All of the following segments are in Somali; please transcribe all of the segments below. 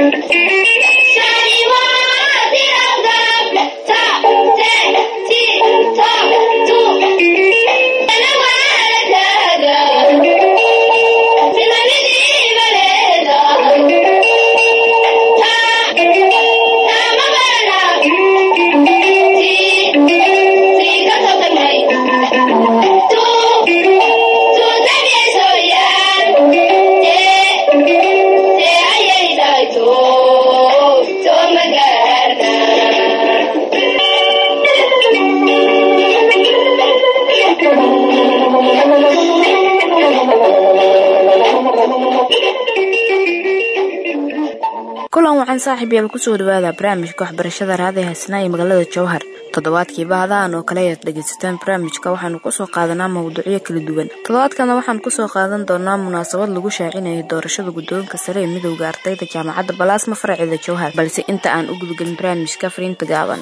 kulan waxaan saaxiib yaal kusoo dhawaada barnaamijka waxbarashada raadaya hasnaa ee magaalada jowhar toddobaadkii bahadahan oo kale ayaad dhegaysataan barnaamijka waxaanu kusoo qaadanaa mawduucyo kala duwan toddobaadkana waxaan kusoo qaadan doonaa munaasabad lagu shaacinayay doorashada guddoonka sare ee midowda ardayda jaamacadda balaasma faraceeda jowhar balse inta aan u gudgelin barnaamijka fariinta gaaban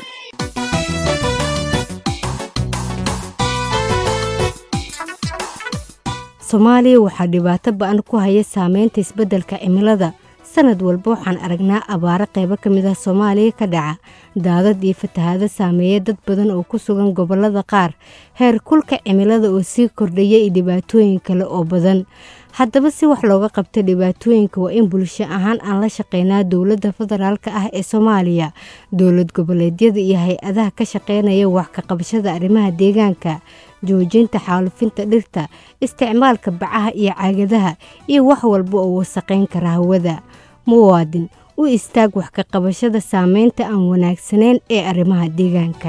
soomaaliya waxaa dhibaato ba-an ku haya saameynta isbeddelka cimilada sanad walba waxaan aragnaa abaaro qaybo ka mid ah soomaaliya ka dhaca daadad iyo fatahaado saameeya dad badan oo ku sugan gobollada qaar heer kulka cimilada oo sii kordhaya iyo dhibaatooyin kale oo badan haddaba si wax looga qabta dhibaatooyinka waa in bulsho ahaan aan la shaqeynaa dowladda federaalk ah ee soomaaliya dowlad goboleedyada iyo hay-adaha ka shaqeynaya wax ka qabashada arrimaha deegaanka joojinta xaalufinta dhirta isticmaalka bacaha iyo caagadaha iyo wax walba oo wasaqayn kara hawada muwaadin u istaag wax ka qabashada saameynta aan wanaagsanayn ee arrimaha deegaanka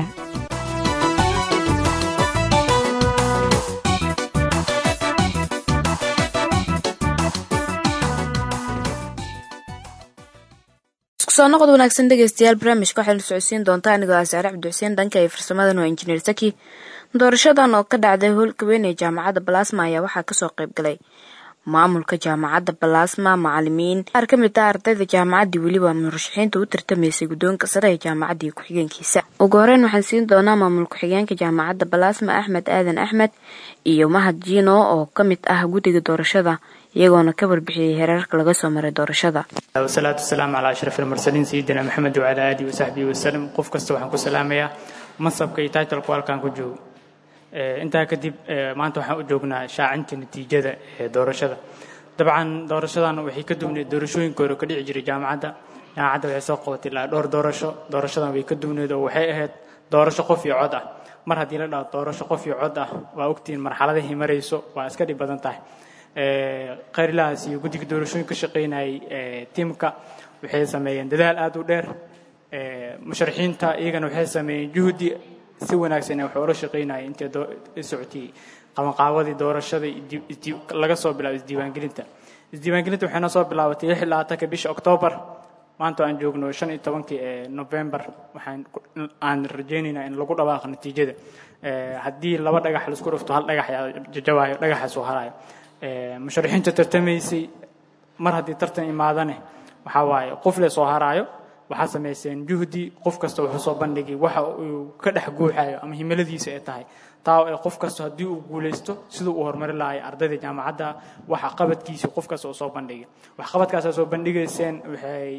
iskusoo noqod wanaagsan dhegeystayaal barnaamijka waxaynu socodsiin doontaa anigoo ah saare cabdixuseen dhanka iyo farsamadan waa injineer saki doorashadan oo ka dhacday howlka weyn ee jaamacadda balaasma ayaa waxaa kasoo qayb galay maamulka jaamacadda balaasma macalimiin qaar ka mid ah ardayda jaamacaddii weliba murashaxiinta u tartamaysay guddoonka sare ee jaamacaddii ku-xigeenkiisa ugu horeyn waxaan siin doonaa maamul ku-xigeenka jaamacadda balaasma axmed aadan axmed iyo mahad jiino oo ka mid ah guddiga doorashada iyagoona ka warbixiyey hereerka laga soo maray doorashada wasalaatu wasalaamu calaa ashraf almursaliin sayidina maxamed wacalaa aalihi wasaxbihi wasalam qof kasta waxaan ku salaamayaa mansabka iyo taitalku halkaan ku joogo intaa kadib maanta waxaan u joognaa shaacinta natiijada ee doorashada dabcan doorashadan waxay ka duwneed doorashooyinka hore ka dhici jiray jaamacadda jaamacadda waxay soo qabatay ilaa dhowr doorasho doorashadan way ka duwneed oo waxay ahayd doorasho qof iyo cod ah mar haddii la dhaho doorasho qof iyo cod ah waa ogtihiin marxaladahay marayso waa iska dhib badan tahay khayrilahaas iyo guddiga doorashooyin ka shaqaynayay tiimka waxay sameeyeen dadaal aad u dheer musharaxiinta iyagana waxay sameeyeen juhdi si wanaagsan wax ula shaqaynaya intay socotay qabanqaabadii doorashada laga soo bilaabo isdiiwaangelinta isdiiwaangelinta waxayna soo bilaabatay lix labaatanka bisha oktoobar maanta aan joogno shan iyo tobankii ee november waxaan aan rajaynaynaa in lagu dhawaaqo natiijada haddii laba dhagax laisku dhufto hal dhagax jajawaayo dhagaxaas oo harayo musharaxiinta tartamaysay mar haddii tartan imaadane waxaa waaye qof le soo haraayo waxaa samayseen juhdi qof kasta wuxuu soo bandhigay waxa uu ka dhex guuxayo ama himiladiisa ay tahay taa ee qof kasta haddii uu guulaysto siduu uu horumari lahay ardayda jaamacadda waxa qabadkiisa qof kasta uu soo bandhigay wax qabadkaasaa soo bandhigayseen waxay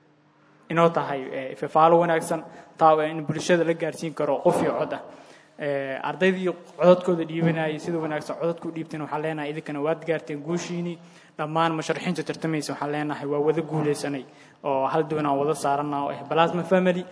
inoo tahay ifafaalo wanaagsan taa ee in bulshada la gaarsiin karo qof iyo cod ah ardaydii codadkooda dhiibanayay sida wanaagsan codadku dhiibteen waxaan leenahay idinkana waad gaarteen guushiinii dhammaan musharaxiinta tartamaysa waxaan leenahay waa wada guulaysanay oo hal duwan aan wada saarana oo ah balasma family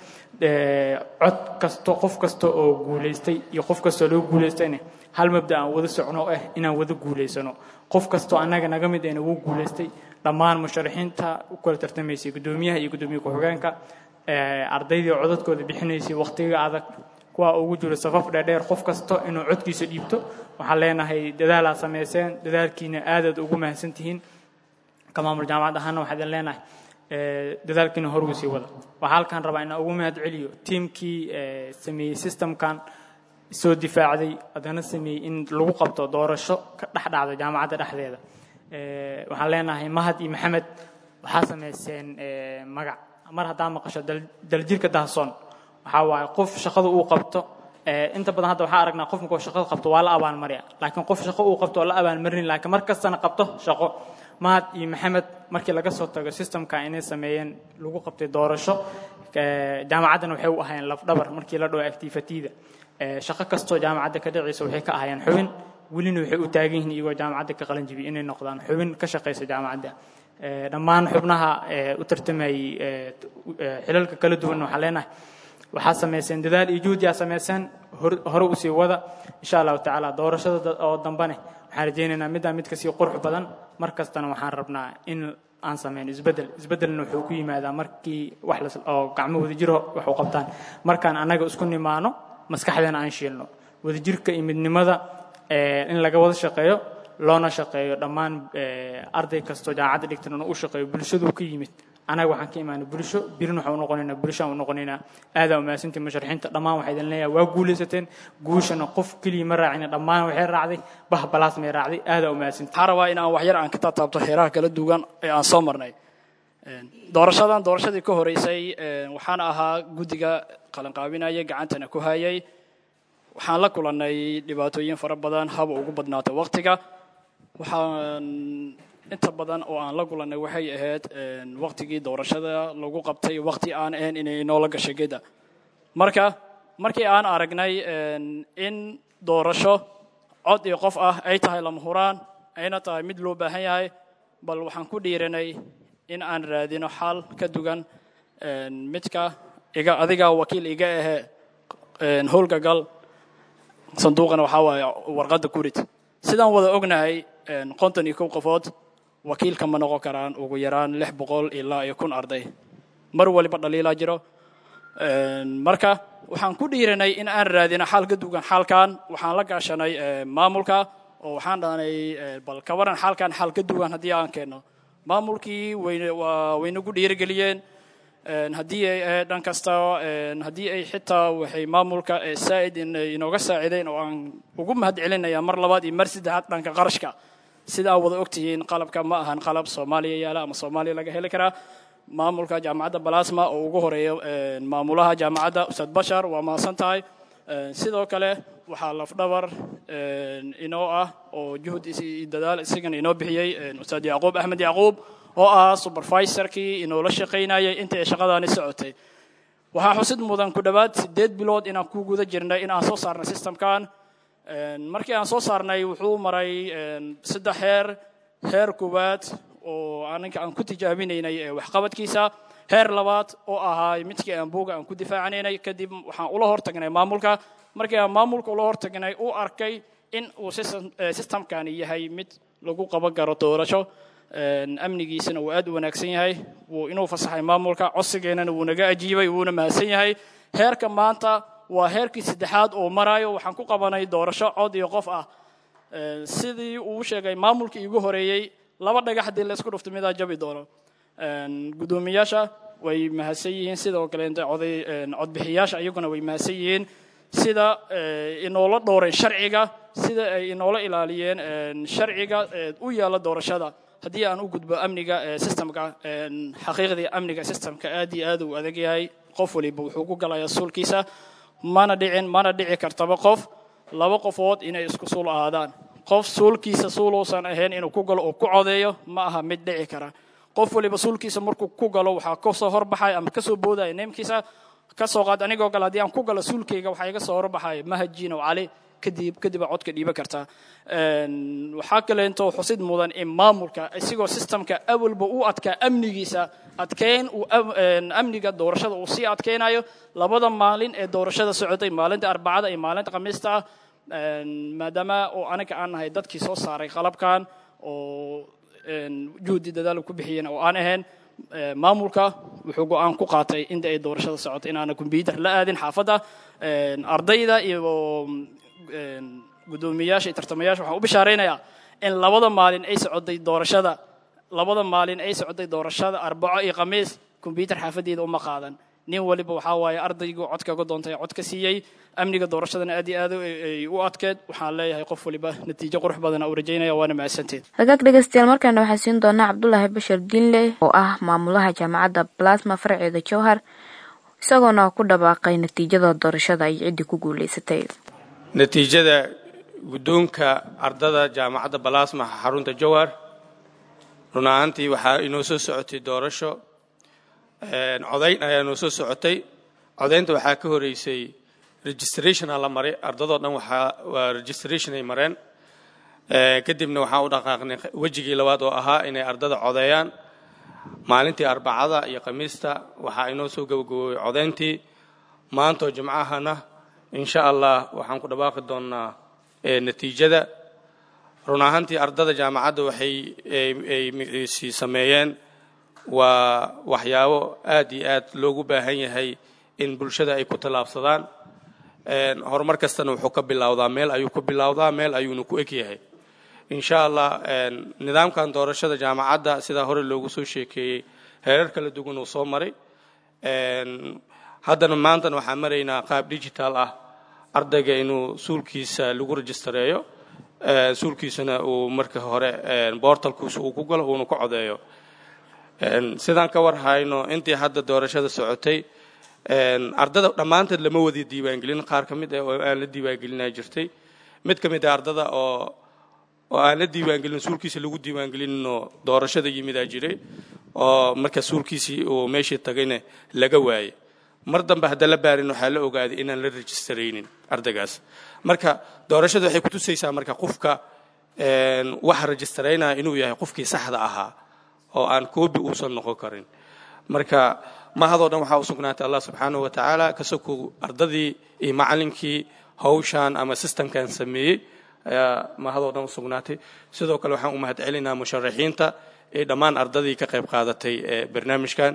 cod kasto qof kasta oo guulaystay iyo qof kastoo lagu guulaystayna hal mabda aan wada socno oo ah inaan wada guulaysano qof kastoo annaga naga mid ayna ugu guulaystay dhammaan musharaxiinta u kala tartamaysay guddoomiyaha iyo guddoomiye ku-xigeenka ardaydii codadkooda bixinaysay waqtiga adag kuwa ugu jiro safaf dheerdheer qof kasto inuu codkiisa dhiibto waxaan leenahay dadaalaa samayseen dadaalkiina aadaad ugu mahadsan tihiin ka maamul jaamacad ahaana waxaa idin leenahay dadaalkiina horuu sii wada waxaa halkaan rabaa inaan ugu mahad celiyo tiimkii sameeyey systemkan soo difaacday haddana sameeyey in lagu qabto doorasho ka dhex dhacda jaamacadda dhexdeeda waxaan leenahay mahad iyo maxamed waxaa samayseen magac mar haddaa maqasho daljirka dahsoon waxaa waaye qof shaqada uu qabto inta badan hadda waxaa aragnaa qof markuu shaqada qabto waa la abaalmarya laakiin qof shaqo uu qabto oo la abaalmarin laakiin mar kastana qabto shaqo mahad iyo maxamed markii laga soo tago systemka inay sameeyeen lagu qabtay doorasho jaamacaddana waxay u ahaayeen lafdhabar markii la dhaho activityda shaqo kastoo jaamacadda ka dhacaysa waxay ka ahaayeen xubin welina waxay u taagan yihiin iyagoo jaamacadda ka qalan jibiy inay noqdaan xubin ka shaqaysa jaamacadda dhammaan xubnaha u tartamayey xilalka kala duwan waxaan leenahay waxaa samayseen dadaal iyo juhdi aa samayseen hore usii wada insha allahu tacaala doorashada oo dambane waxaan rajaynaynaa middaa mid kasii qurux badan mar kastana waxaan rabnaa in aan samayn isbeddel isbeddelna wuxuu ku yimaadaa markii wax oo gacmo wadajiro wax u qabtaan markaan annaga isku nimaano maskaxdeena aan shiilno wadajirka iyo midnimada in laga wada shaqeeyo loona shaqeeyo dhammaan arday kastoo jaamacadda dhigtan inuu u shaqeeyo bulshaduu ka yimid anaga waxaan ka imaanay bulsho birin waxaan u noqonaynaa bulshaan u noqonaynaa aadaa umahadsantii musharaxiinta dhammaan waxaa idin leeyahay waa guulaysateen guushana qof keliya ma raacina dhammaan waxay raacday bah balaas may raacday aadaa umahadsantii waxaan rabaa in aan waxyar aan ka taataabto heeraha kala duwan ee aan soo marnay doorashadan doorashadii ka horeysay waxaan ahaa guddiga qalanqaabinaya gacantana ku hayay waxaan la kulannay dhibaatooyin fara badan haba ugu badnaata waqtiga waxaan inta badan oo aan la kulannay waxay ahayd waqtigii doorashada lagu qabtay waqti aan ahayn inay inoola gashay geda marka markii aan aragnay in doorasho cod iyo qof ah ay tahay lama huraan ayna tahay mid loo baahan yahay bal waxaan ku dhiiranay in aan raadino xal ka dugan midka iga adiga wakiil iga ahee howlka gal sanduuqana waxaa waaye warqadda kurid sidaan wada ognahay konton iyo kow qofood wakiilka ma noqon karaan ugu yaraan lix boqol ilaa iyo kun arday mar waliba dhaliilaa jiro marka waxaan ku dhiiranay in aan raadino xal ka dugan xalkan waxaan la gaashanay maamulka oo waxaan dhahnay bal ka waran xalkan xal ka dugan haddii aan keenno maamulkii wayna waa waynagu dhiirigeliyeen haddii ay ahayd dhan kasta haddii ay xitaa waxay maamulka saa'id inooga saacideen oo aan ugu mahad celinaya mar labaad iyo mar saddexaad dhanka qarashka sida aa wada ogtihiin qalabka ma ahan qalab soomaaliya yaala ama soomaaliya laga heli karaa maamulka jaamacadda balasma oo ugu horeeyo maamulaha jaamacadda ustaad bashar waa mahadsan tahay sidoo kale waxaa lafdhabar inoo ah oo juhud dadaal isagan inoo bixiyey ustaad yacquub axmed yacquub oo ah supervisorkii inoola shaqaynayay inta ay shaqadaani socotay waxaa xusid mudan ku dhowaad siddeed bilood inaan ku guda jirnay in aan soo saarnay systemkan markii aan soo saarnay wuxuu maray saddex heer heer koowaad oo aninka aan ku tijaabinaynay waxqabadkiisa heer labaad oo ahaa midkii aan buuga aan ku difaacanaynay kadib waxaan ula hortagnay maamulka markii aan maamulka ula hortagnay uu arkay in uu systemkani yahay mid lagu qaban karo doorasho amnigiisana wuu aad u wanaagsan yahay wuu inuu fasaxay maamulka codsigeennana wuu naga ajiibay wuuna mahadsan yahay heerka maanta waa heerkii saddexaad oo maraayo waxaan ku qabanay doorasho cod iyo qof ah sidii uu sheegay maamulkii igu horeeyey laba dhagax haddii laysku dhufto midaa jabi doono guddoomiyaasha way mahadsan yihiin sidoo kaleente oday codbixiyaasha iyaguna way mahadsan yihiin sida inoola dhowreen sharciga sida ay inoola ilaaliyeen sharciga u yaalla doorashada haddii aan u gudbo amniga systemka xaqiiqdii amniga systemka aad iyo aad uu adag yahay qof waliba wuxuu ku galayaa suulkiisa mana dhicin mana dhici kartaba qof laba qofood inay isku suul ahaadaan qof suulkiisa suuluusan ahayn inuu ku galo oo ku codeeyo ma aha mid dhici kara qof waliba suulkiisa markuu ku galo waxaa kasoo horbaxaya ama kasoo boodaya neemkiisa kasoo qaad anigoo kale haddii aan ku galo suulkayga waxaa iga soo horbaxaya mahajin oo cali kadib kadib aad codka dhiiban kartaa waxaa kaleento xusid mudan in maamulka isigoo systemka awalba u adkaa amnigiisa adkeyn uu amniga doorashada uu sii adkeynayo labada maalin ee doorashada socotay maalinta arbacada iyo maalinta khamiista ah maadaama oo anaga aan nahay dadkii soo saaray qalabkan oo juhdi dadaal ku bixiyeen oo aan ahayn maamulka wuxuu go-aan ku qaatay inta ay doorashada socotay inaana combyuter la aadin xaafadda ardayda iyo guddoomiyaasha iyo tartamayaasha waxaan u bishaaraynayaa in labada maalin ay socotay doorashada labada maalin ay socotay doorashada arbaco iyo khamiis combyuter xaafaddeeda uma qaadan nin waliba waxaa waaye ardaygu codkaga doontay cod ka siiyey amniga doorashadana aad iyo aad ay u adkeed waxaan leeyahay qof waliba natiijo qurux badana u rajaynaya waana mahadsanteed hagaag dhegeystayaal markaana waxaa siin doonaa cabdulaahi bashir diinle oo ah maamulaha jaamacadda plasma farceeda jowhar isagoona ku dhawaaqay natiijada doorashada ay ciddii ku guulaysatay natiijada guddoonka ardada jaamacadda balasma xarunta jowhar run ahaantii waxaa inoo soo socotay doorasho codayn ayaa inoo soo socotay codaynta waxaa ka horeysay registrationa la maray ardadoo dhan waxaa waa registration ay mareen kadibna waxaan u dhaqaaqnay wejigii labaad oo ahaa inay ardada codeeyaan maalintii arbacada iyo khamiista waxaa inoo soo gabagaboobay codayntii maantoo jimcahana insha allah waxaan ku dhawaaqi doonnaa natiijada run ahaantii ardada jaamacadda waxay ay sameeyeen waa waxyaabo aad iyo aad loogu baahan yahay in bulshada ay ku tallaabsadaan horumar kastana wuxuu ka bilowdaa meel ayuu ku bilowdaa meel ayuuna ku eg yahay insha allah nidaamkan doorashada jaamacadda sidaa hore loogu soo sheekeeyey heerar kala duwan uu soo maray haddana maantana waxaan maraynaa qaab digital ah ardayga inuu suulkiisa lagu rejistareeyo suulkiisana uu marka hore boortalkiisa uu ku galo uuna ku codeeyo sidaan ka war hayno intii hadda doorashada socotay ardada dhammaanteed lama wada diiwaangelin qaar ka mid ah oo aan la diiwaangelinaa jirtay mid ka mid ah ardada oo oo aan la diiwaangelin suulkiisa lagu diiwaangelinoo doorashada yimidaa jiray oo marka suulkiisii uu meeshii tagayna laga waayey mar dambe hadda la baarin waxaa la ogaaday inaan la rejisteraynin ardaygaas marka doorashada waxay kutusaysaa marka qofka waxa rejistaraynaya inuu yahay qofkii saxda ahaa oo aan koobi uusan noqon karin marka mahadoo dhan waxaa u sugnaatay allah subxaanahu wa tacaala kasoko ardadii iyo macallinkii hawshan ama systemkan sameeyey ayaa mahadoo dhan u sugnaatay sidoo kale waxaan u mahad celinaa musharaxiinta ee dhammaan ardadii ka qayb qaadatay ee barnaamijkan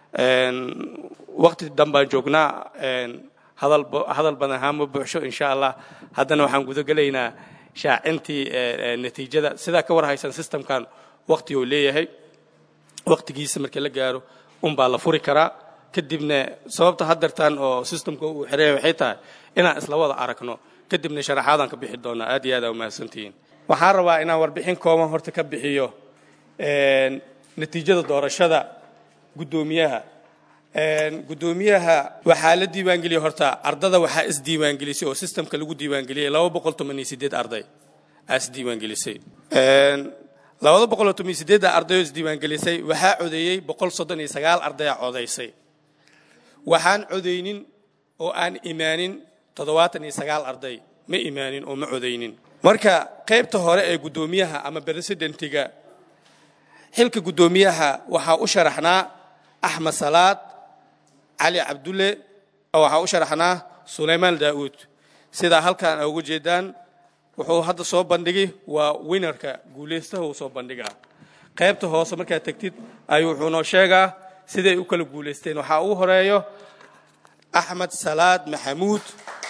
waqti dhan baan joognaa hadal badan haama buuxsho insha allah haddana waxaan gudagelaynaa shaacintii natiijada sidaa ka war haysan systemkan waqti uu leeyahay waqtigiisa markii la gaaro unbaa la furi karaa kadibna sababta haddeertaan oo systemka uu xereeya waxay tahay inaan isla wada aragno kadibna sharaxaadaan ka bixi doonaa aad iyo aad aa umahadsantihiin waxaan rabaa inaan warbixin kooban horta ka bixiyo natiijada doorashada guddoomiyaha guddoomiyaha waxaa la diiwaangeliyey horta ardada waxaa isdiiwaangelisay oo systemka lagu diiwaangeliyey laba boqol toban iyo sideed arday aa isdiiwaangelisay labada boqol iyo toban iyo sideedda arday oo isdiiwaangelisay waxaa codeeyey boqol soddon iyo sagaal ardaya codaysay waxaan codaynin oo aan imaanin toddobaatan iyo sagaal arday ma imaanin oo ma codaynin marka qaybta hore ee guddoomiyaha ama presidentiga xilka guddoomiyaha waxaa u sharaxnaa axmed salaad cali cabdulle waxaa u sharaxnaa sulaymaan daa'uud sidaa halkan a uga jeedaan wuxuu hadda soo bandhigi waa winarka guulaystaha uu soo bandhigaa qaybta hoose markaad tegtid ayuu wuxuu noo sheegaa siday u kala guulaysteen waxaa ugu horeeyo axmed salaad maxamuud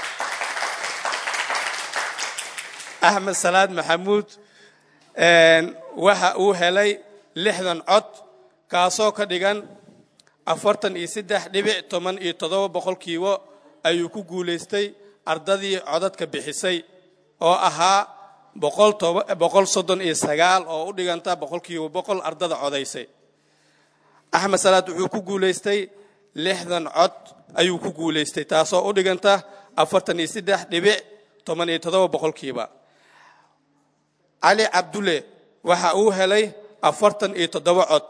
axmed salaad maxamuud waxa uu helay lixdan cod kaasoo ka dhigan afartan iyo saddex dhibic toban iyo toddoba boqolkiiba ayuu ku guulaystay ardadii codadka bixisay oo ahaa boqol soddon iyo sagaal oo u dhiganta boqolkiiba boqol ardada codaysay axmed salaad wuxuu ku guulaystay lixdan cod ayuu ku guulaystay taasoo u dhiganta afartan iyo saddex dhibic toban iyo toddoba boqolkiiba cali cabdulle waxa uu helay afartan iyo toddoba cod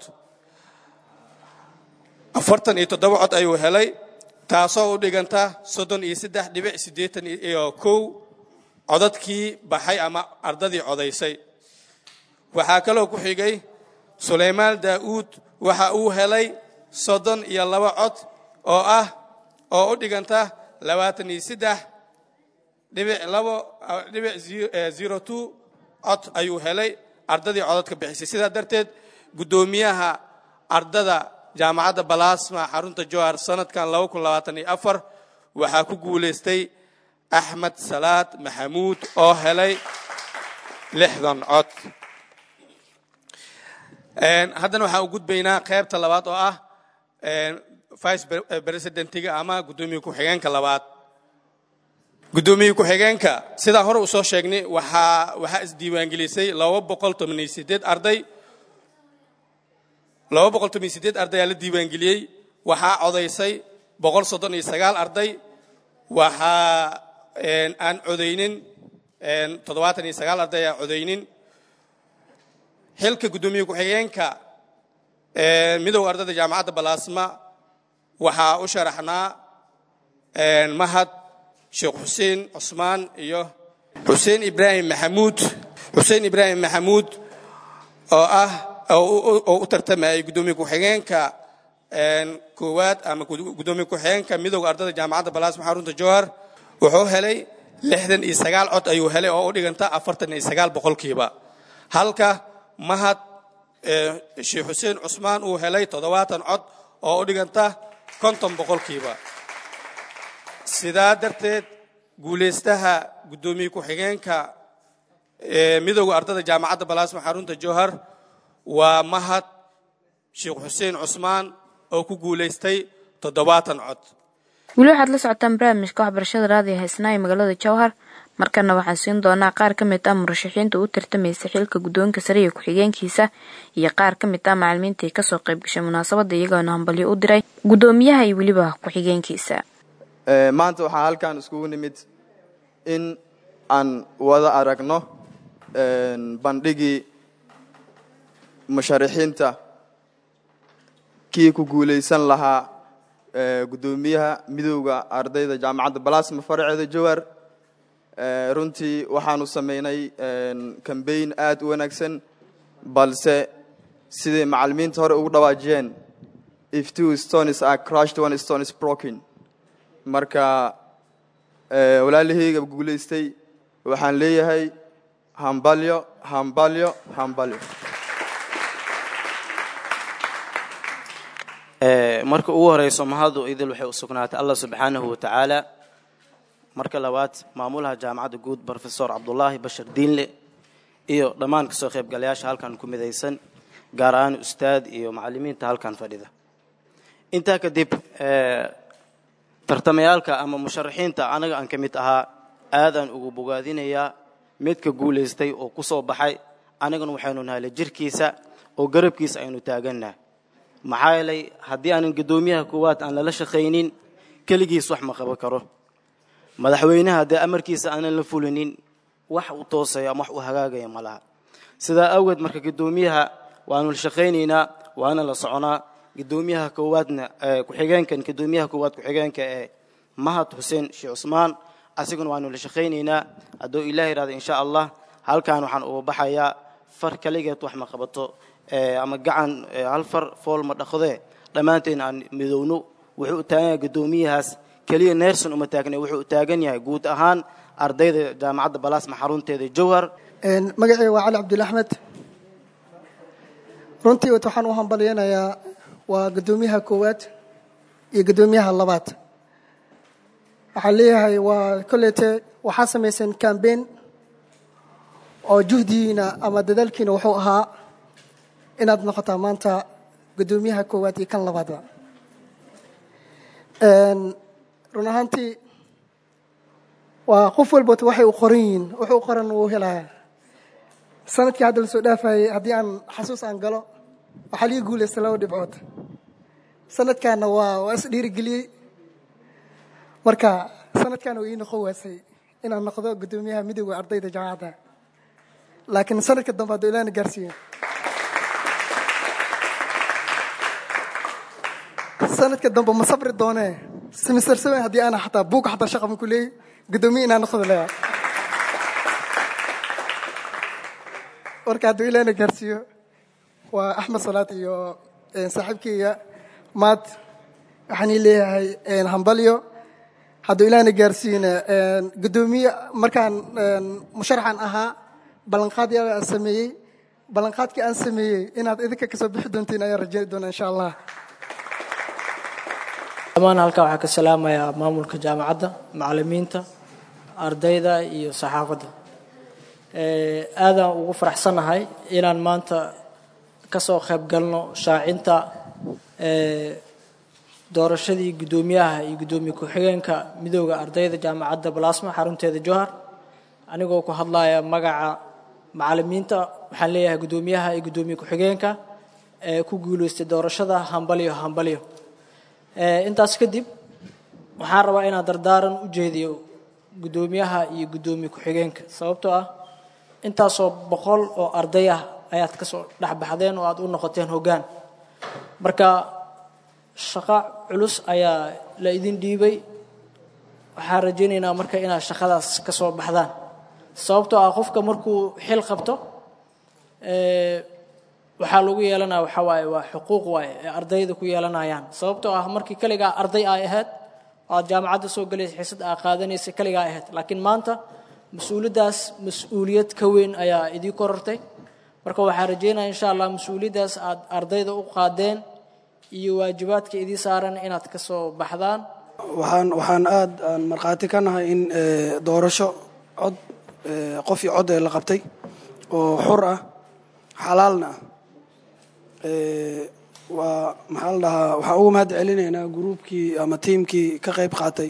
afartan iyo toddoba cod ayuu helay taasoo u dhiganta soddon iyo saddex dhibic siddeetan iyo kow codadkii baxay ama ardadii codaysay waxaa kaloo ku xigay sulaymaan daa'uud waxa uu helay soddon iyo laba cod oo ah oo u dhiganta labaatan iyo saddex dhibic labo dhibic zero two cod ayuu helay ardadii codadka bixisay sidaa darteed guddoomiyaha ardada jaamacadda balasma xarunta johar sanadkan laba kun labaatan iyo afar waxaa ku guulaystay axmed salaad maxamuud oo helay lixdan cod haddana waxaan u gudbaynaa qaybta labaad oo ah vice presidentiga ama guddoomiye ku-xigeenka labaad guddoomiye ku-xigeenka sidaan hore uu soo sheegnay waxaa waxaa isdiiwaangelisay laba boqol toban iyo sideed arday laba boqol toban iyo sideed arday aa la diiwaangeliyey waxaa codaysay boqol soddon iyo sagaal arday waxaa aan codaynin toddobaatan iyo sagaal arday aan codaynin xilka guddoomiye ku-xigeenka midowga ardayda jaamacadda balaasma waxaa u sharaxnaa mahad sheekh xuseen cusmaan iyo xuseen ibraahim maxamuud xuseen ibraahim maxamuud oo ah oo u tartamayay guddoomiye ku-xigeenka koowaad ama guddoomiye ku-xigeenka midowga ardayda jaamacadda balaasma xarunta jowhar wuxuu helay lixdan iyo sagaal cod ayuu helay oo u dhiganta afartan iyo sagaal boqolkiiba halka mahad sheekh xuseen cusmaan uu helay toddobaatan cod oo u dhiganta konton boqolkiiba sidaa darteed guulaystaha guddoomiye ku-xigeenka midowga ardayda jaamacadda balaasma xarunta jowhar waa mahad sheekh xuseen cusmaan oo ku guulaystay toddobaatan cod weli waxaad la socotaan barnaamijka waxbarashada raadiyo haysnaa ee magaalada jowhar markana waxaan siin doonaa qaar ka mid ah murashaxiinta u tartamaysa xilka guddoonka sare iyo ku-xigeenkiisa iyo qaar ka mid ah macalimiintai kasoo qayb gashay munaasabadda iyagoona hambalyo u diray guddoomiyaha iyo weliba ku-xigeenkiisa maanta waxaa halkan iskugu nimid in aan wada aragno bandhigii musharaxiinta kii ku guulaysan lahaa guddoomiyaha midowda ardayda jaamacadda balaasma faraceeda jowhar runtii waxaanu samaynay kambayn aad u wanaagsan balse siday macalimiinta hore ugu dhawaajiyeen if two stones are crushed one stone is broken marka walaalahayga guulaystay waxaan leeyahay hambalyo hambalyo hambalyo marka ugu horeyso mahadu idil waxay u sugnaatay allah subxaanahu wa tacaala marka labaad maamulaha jaamacadda guud brofesor cabdulaahi bashar diinle iyo dhammaan kasoo qaybgalayaasha halkan ku midaysan gaar ahaan ustaad iyo macalimiinta halkan fadhida intaa kadib tartamayaalka ama musharaxiinta anaga aan ka mid ahaa aadaan ugu bogaadinayaa midka guulaystay oo ku soo baxay anagana waxaynu nahay la jirkiisa oo garabkiisa aynu taagannaha maxaa yeelay haddii aanan guddoomiyaha koowaad aan lala shaqaynin keligiis wax ma qaban karo madaxweynaha haddii amarkiisa aanan la fulinin wax u toosaya ama wax u hagaagaya ma laha sidaa awgeed marka guddoomiyaha waanu la shaqaynaynaa waana la soconaa guddoomiyaha koowaadna ku-xigeenkan guddoomiyaha koowaad ku-xigeenka ee mahad xuseen sheekh cusmaan asiguna waanu la shaqaynaynaa hadduu ilaah yidhahdo insha allah halkan waxaan uga baxayaa far kaligeed wax ma qabato ama gacan hal far fool ma dhaqdee dhammaanteen aan midowno wuxuu u taagan yahay guddoomiyahaas keliya neerson uma taagna wuxuu u taagan yahay guud ahaan ardayda jaamacadda balaasma xarunteeda jowhar magacayga waa cali cabdul axmed runtii waxaan u hambalyanayaa waa guddoomiyaha koowaad iyo guddoomiyaha labaad waxaan leeyahay waa kolleyte waxaa samayseen cambain oo juhdigiina ama dadaalkiina wuxuu ahaa inaad noqotaa maanta guddoomiyaha koowaad iyo kan labaadba run ahaantii waa qof walbota waxay u qoran yihiin wuxuu u qoran wuu helaya sanadkii hadda lasoo dhaafayay haddii aan xasuus aan galo waxaa liga guulaysta laba dhibcood sanadkaana waa waa is dhiirigeliyey marka sanadkaana waa ii noqon waasay inaan noqdo guddoomiyaha midowda ardayda jaamacadda laakiin sanadka dambe hadduu ilaana gaarsiiyo sanadka dambe ma sabri doonee simister seven haddii aana xataa buuga xataa shaqa ma ku leeyay guddoomiye inaan noqdo leeya marka hadduu ilaana gaarsiiyo waa axmed salaad iyo saaxiibkeyga maad waxaan ii leeyahay hambalyo hadduu ilaana gaarsiiyena guddoomiye markaan musharaxan ahaa ballanqaad yaa aan sameeyey ballanqaadkii aan sameeyey inaad idinka kasoo bixi doontiin ayaan rajeyn doona insha allah dhammaan halkaa waxaa ka salaamayaa maamulka jaamacadda macalimiinta ardayda iyo saxaafadda aadaan ugu faraxsannahay inaan maanta kasoo qayb galno shaacinta doorashadii guddoomiyaha iyo guddoomiye ku-xigeenka midooda ardayda jaamacadda balasma xarunteeda johar anigoo ku hadlaya magaca macalimiinta waxaan leeyahay guddoomiyaha iyo guddoomiye ku-xigeenka ee ku guuleystay doorashada hambalyo hambalyo intaas kadib waxaan rabaa inaan dardaaran u jeediyo guddoomiyaha iyo guddoomiye ku-xigeenka sababtoo ah intaasoo boqol oo arday ah ayaad ka soo dhexbaxdeen oo aad u noqoteen hoggaan marka shaqo culus ayaa la idin dhiibay waxaan rajaynaynaa marka inaad shaqadaas ka soo baxdaan sababtoo ah qofka markuu xil qabto waxaa lagu yeelanaya waxaa waaye waa xuquuq waaye ee ardayda ku yeelanayaan sababtoo ah markii kaligaa arday ay ahayd aad jaamacadda soo galaysa xiisad aa qaadanaysa kaligaa ahayd laakiin maanta mas-uuliyaddaas mas-uuliyad ka weyn ayaa idii korortay marka waxaan rajaynaya insha allah mas-uuliyaddaas aad ardayda u qaadeen iyo waajibaadka idii saaran inaad ka soo baxdaan waxaan waxaan aad aan markhaati ka nahay in doorasho cod qof iyo cod ee la qabtay oo xur ah xalaalna ah waa maxaa la dhahaa waxaan uga mahad celinaynaa gruubkii ama tiimkii ka qayb qaatay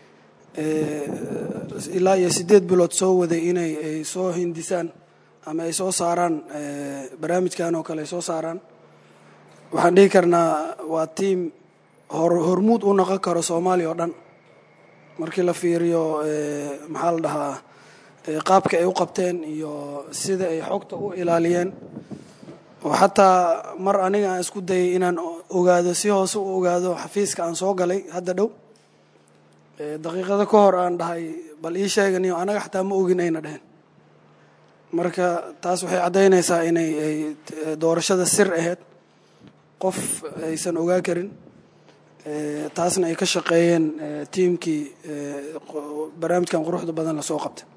ilaa iyo siddeed bilood soo waday inay ay soo hindisaan ama ay soo saaraan barnaamijkan oo kale ay soo saaraan waxaan dhihi karnaa waa tiim hor hormuud u noqon karo soomaaliya oo dhan markii la fiiriyo maxaa la dhahaa qaabka ay u qabteen iyo sida ay xogta u ilaaliyeen oo xataa mar aniga aan isku dayay inaan ogaado si hoose u ogaado xafiiska aan soo galay hadda dhow daqiiqado ka hor aan dhahay bal ii sheeganiyo anaga xataa ma ogin ayna dheheen marka taas waxay caddaynaysaa inay ay doorashada sir ahayd qof aysan ogaa karin taasna ay ka shaqeeyeen tiimkii barnaamijkan quruxda badan lasoo qabtay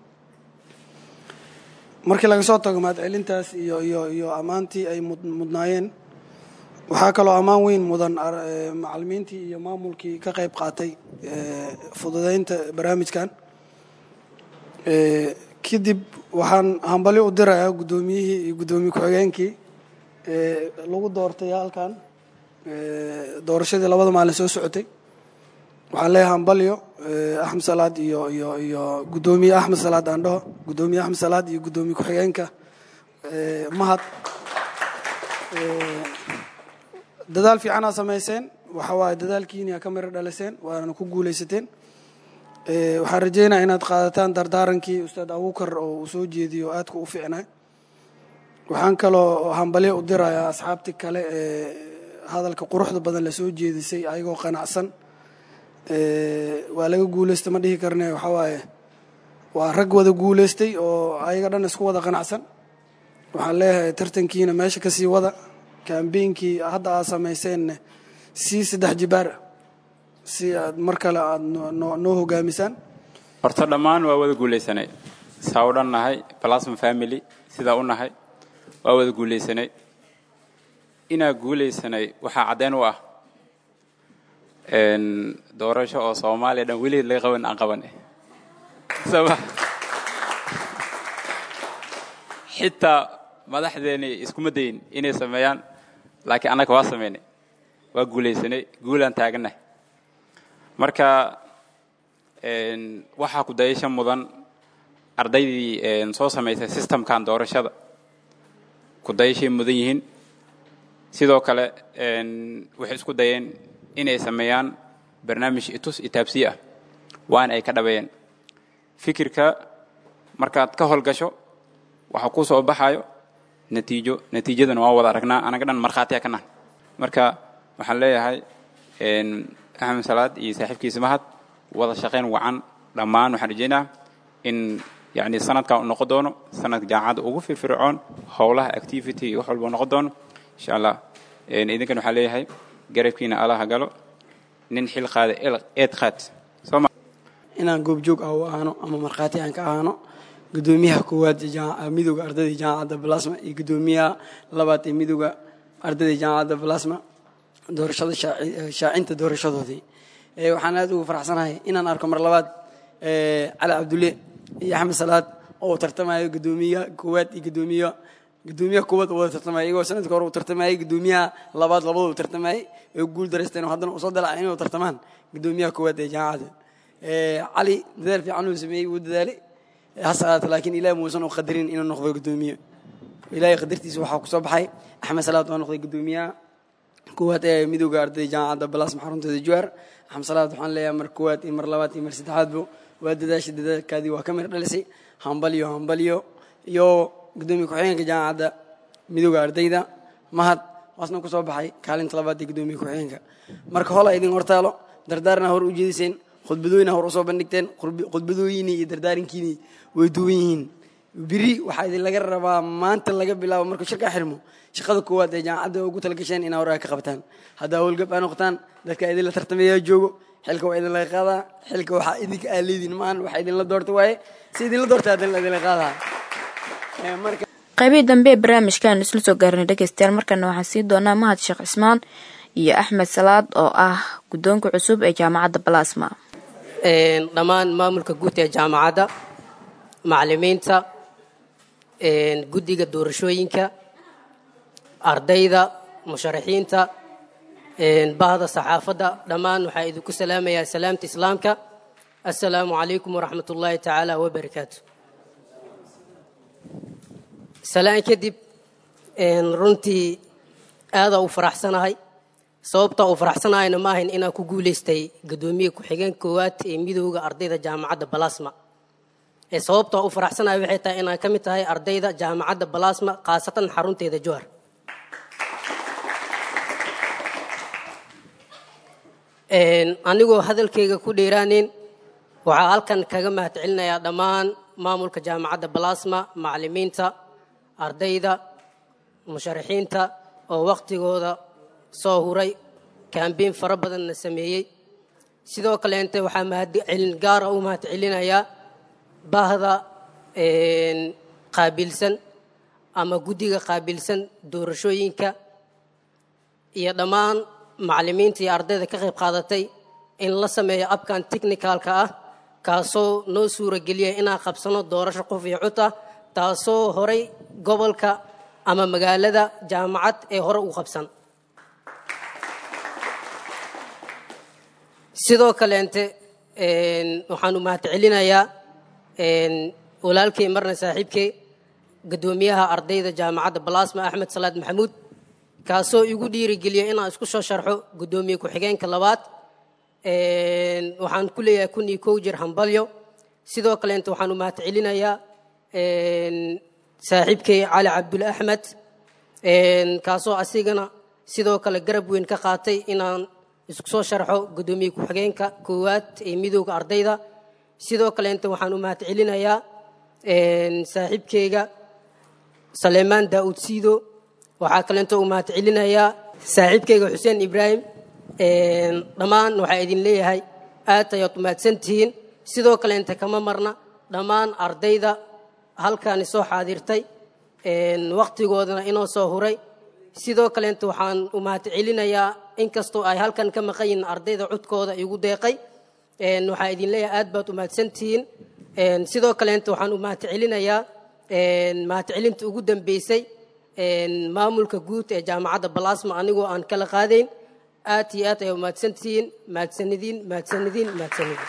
markii laga soo tago mahadcelintaas iyo iyo iyo ammaantii ay mudnaayeen waxaa kaloo ammaan weyn mudan macalimiintii iyo maamulkii ka qayb qaatay fududeynta barnaamijkan kadib waxaan hambali u dirayaa guddoomiyihii iyo guddoomiye ku-xigeenkii lagu doortay halkan doorashadii labada maalin soo socotay waxaan leeyahay hambalyo axmed salaad iyo iyo iyo guddoomiye axmed salaad aan dhaho guddoomiye axmed salaad iyo guddoomiye ku-xigeenka mahad dadaal fiicanaa samayseen waxa waaye dadaalkiina ka miro dhaliseen waana ku guulaysateen waxaan rajeynaya inaad qaadataan dardaarankii ustaad abuukar oo uu soo jeediyo aadka u fiicnaa waxaan kaloo hambalyo u dirayaa asxaabtii kale ee hadalka quruxda badan lasoo jeedisay ayagoo qanacsan waa laga guulaystay ma dhihi karne waxaa waaye waa rag wada guulaystay oo ayaga dhan isku wada qanacsan waxaan leeyahay tartankiina meesha kasii wada kambeynkii hadda aad samayseenna sii saddex jibaara si aad mar kale aad noo hogaamisaan horta dhammaan waa wada guulaysanay saa u dhan nahay plasma family sidaa u nahay waa wada guulaysanay inaa guulaysanay waxaa caddeyn u ah doorasho oo soomaaliya dhan weligeed laga qaban aan qaban soma xitaa madaxdeeni iskuma dayin inay sameeyaan laakiin annaga waa sameynay waa guulaysanay guulaan taagannahay marka waxaa ku dayasha mudan ardaydii soo samaysay systemkan doorashada ku dayashay mudan yihiin sidoo kale waxay isku dayeen inay sameeyaan barnaamij itus itaabsiye ah waana ay ka dhabeeyeen fikirka markaad ka howlgasho waxaa kuu soo baxayo natiijo natiijadana waa wada aragnaa anaga dhan markhaatiya ka nahan marka waxaan leeyahay axmed salaad iyo saaxiibkiisa mahad wada shaqayn wacan dhammaan waxaan rajeynaa in yani sanadkan u noqon doono sanadka jaamacadda ugu firfircoon howlaha activity iyo wax walba noqon doono insha allah idinkan waxaa leeyahay garabkiina allaha galo nin xil qaada eed qaad sooma inaan goobjoog ah u ahaano ama markhaati aan ka ahaano guddoomiyaha koowaad ee midooda ardayda jaamacadda balasma iyo guddoomiyaha labaad ee midooda ardayda jaamacadda balasma doorashada shaacinta doorashadoodii waxaan aad ugu faraxsanahay inaan arko mar labaad cali cabdulle iyo axmed salaad oo tartamayo guddoomiyaha koowaad iyo guddoomiyaha guddoomiyaha koowaad oo wada tartamaya iyagoo sanadka hore uu tartamayay guddoomiyaha labaad labaduu tartamayay ee guul daraysteen oo haddana usoo dalacay inuu tartamaan guddoomiyaha koowaad ee jaamacadda cali dadaal fiican uu sameeyey wuu dadaalay hase ahaate laakiin ilaah muusan u qadarin inuu noqdo guddoomiye ilaahay qadartiisa waxaa kusoo baxay axmed salaad waa noqday guddoomiyaha koowaad ee midooda ardayda jaamacadda balasma xarunteeda juwaar axmed salaad waxaan leeyahay mar koowaad iyo mar labaad iyo mar saddexaadbo waa dadaashay dadaalkaadii waa ka mir dhalisay hambalyo hambalyo iyo guddoomiye ku-xigeenka jaamacadda midooda ardayda mahad waasna ku soo baxay kaalinta labaad ee gudoomiye ku-xigeenka marka hola idin hortaalo dardaarna hor u jeediseen khudbadooyina hor usoo bandhigteen khudbadooyinii iyo dardaarankiinii way duwan yihiin biri waxaa idin laga rabaa maanta laga bilaabo markuu shirka xirmo shaqada koowaad ee jaamacadda ugu talagasheen inaa horaa ka qabtaan haddaa howlgab aa noqotaan dadka idinla tartamayaa joogo xilka waa idin laga qaadaa xilka waxaa idinka aa leediin maahan waxaa idinla doorta waaye si idinla doorta hadin idinla qaadaa marka qaybihii dambe ee barnaamijkan isla soo gaarnay dhegeystayaal markana waxaan sii doonaa mahad sheekh cismaan iyo axmed salaad oo ah guddoonka cusub ee jaamacadda balasma dhammaan maamulka guud ee jaamacadda macalimiinta guddiga doorashooyinka ardayda musharaxiinta bahda saxaafadda dhammaan waxaa idinku salaamayaa salaamta islaamka assalaamu calaykum waraxmat ullaahi tacaala wabarakaatu salaan kadib runtii aadaa u faraxsanahay sababtaa u faraxsanahayna ma ahayn inaan ku guulaystay guddoomiye ku-xigeen koowaad ee midooda ardayda jaamacadda balasma ee sababtaa u faraxsanahay waxay tahay inaan ka mid tahay ardayda jaamacadda balasma khaasatan xarunteeda johar anigoo hadalkayga ku dheeraaneyn waxaa halkan kaga mahad celinayaa dhammaan maamulka jaamacadda balasma macalimiinta ardayda musharaxiinta oo wakhtigooda soo huray kambeyn fara badanna sameeyey sidoo kaleente waxaa mahadcelin gaara u mahad celinayaa bahda qaabilsan ama guddiga qaabilsan doorashooyinka iyo dhammaan macalimiinta iyo ardayda ka qayb qaadatay in la sameeyo abkan technicalka ah kaasoo noo suurageliya inaan qabsano doorasho qof iyo cod ah taasoo horay gobolka ama magaalada jaamacad ee hore u qabsan sidoo kaleente waxaan u mahad celinayaa walaalkay marna saaxiibkay guddoomiyaha ardayda jaamacadda balasma axmed salaad maxamuud kaasoo igu dhiirigeliya inaan isku soo sharxo guddoomiye ku-xigeenka labaad waxaan ku leeyahay kun iyo kow jir hambalyo sidoo kaleente waxaan u mahad celinayaa saaxiibkay cali cabdul axmed kaasoo asigana sidoo kale garab weyn ka qaatay inaan isku soo sharxo guddoomiye ku-xigeenka koowaad ee midooda ardayda sidoo kaleente waxaan u mahad celinayaa saaxiibkeyga saleymaan daa'uud siido waxaa kaleento u mahad celinayaa saaxiibkeyga xuseen ibraahim dhammaan waxaa idin leeyahay aad ayaad umahadsan tihiin sidoo kaleente kama marna dhammaan ardayda halkaani soo xaadirtay wakhtigoodana inoo soo huray sidoo kaleente waxaan u mahad celinayaa inkastoo ay halkan ka maqan yihiin ardayda codkooda igu deeqay waxaa idin leeyahay aad baad umahadsan tihiin sidoo kaleente waxaan u mahad celinayaa mahad celinta ugu dambeysay maamulka guud ee jaamacadda balasma anigoo aan kala qaadayn aad iyo aad ayaa umahadsan tihiin mahadsanidin mahadsanidin mahadsanidin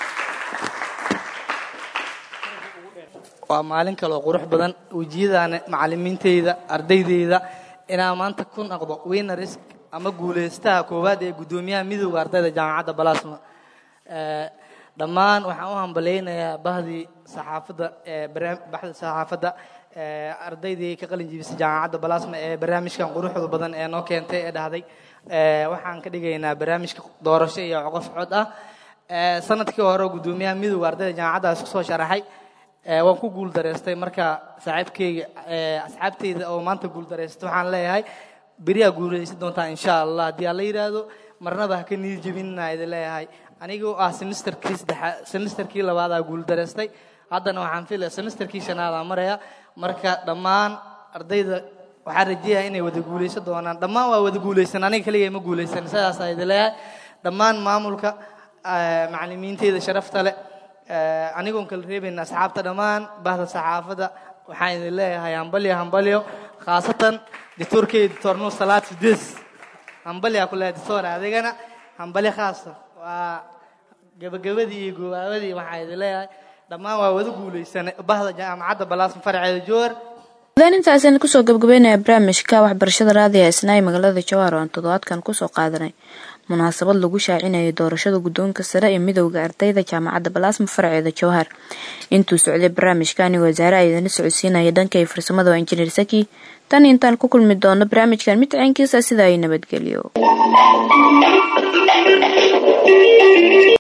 waa maalin kale oo qurux badan wejiyadaana macalimiinteyda ardaydeyda inaan maanta ku noqdo winners ama guulaystaha koowaad ee guddoomiyaha midooda ardayda jaamacadda balasma dhammaan waxaan u hambaleynayaa bahdii saxaafadda ee baxda saxaafadda ardaydii ka qalin jibisay jaamacadda balasma ee barnaamijkan quruxda badan ee noo keentay ee dhahday waxaan ka dhigaynaa barnaamijka doorasho iyo qof cod ah sanadkii hore guddoomiyaha midooda ardayda jaamacaddaas kusoo sharaxay waan ku guul dareystay marka saaxiibkeyga asxaabteyda oo maanta guul dareystay waxaan leeyahay beriyaa guulaysan doontaa insha allah haddii aan la yidhaahdo marnaba ha ka niyad jebinina idin leeyahay anigoo ah semesterkii saddexaad semesterkii labaadaa guul dareystay haddana waxaan filaya semesterkii shanaadaa maraya marka dhammaan ardayda waxaan rajeeyahay inay wada guulaysan doonaan dhammaan waa wada guulaysan aniga keligay ma guulaysan sidaasaa idin leeyahay dhammaan maamulka macalimiinteyda sharafta leh anigoon kala reebayna asxaabta dhammaan bahda saxaafadda waxaan idin leeyahay hambalyo hambalyo khaasatan dictoorkey dictor nuur salaad sidees hambalyaa ku leeyahay dictor adigana hambalyo khaasa waa gabagabadii iyo goobaabadii waxaan idin leeyahay dhammaan waa wada guulaysanay bahda jaamacadda balaasma faraceeda joor intaasaynu kusoo gabgabeynaya barnaamijka waxbarashada raadiga isnaayi magaalada jawaar oo aan toddobaadkan kusoo qaadanay munaasabad lagu shaacinayay doorashada guddoonka sare ee midowda ardayda jaamacadda balaasma farceeda jowhar intuu socday barnaamijkani wasaare aydana socodsiinaya dhanka iyo farsamada waa injineer saki tan intaan ku kulmi doono barnaamijkan mid caynkiisa sida ay nabadgelyo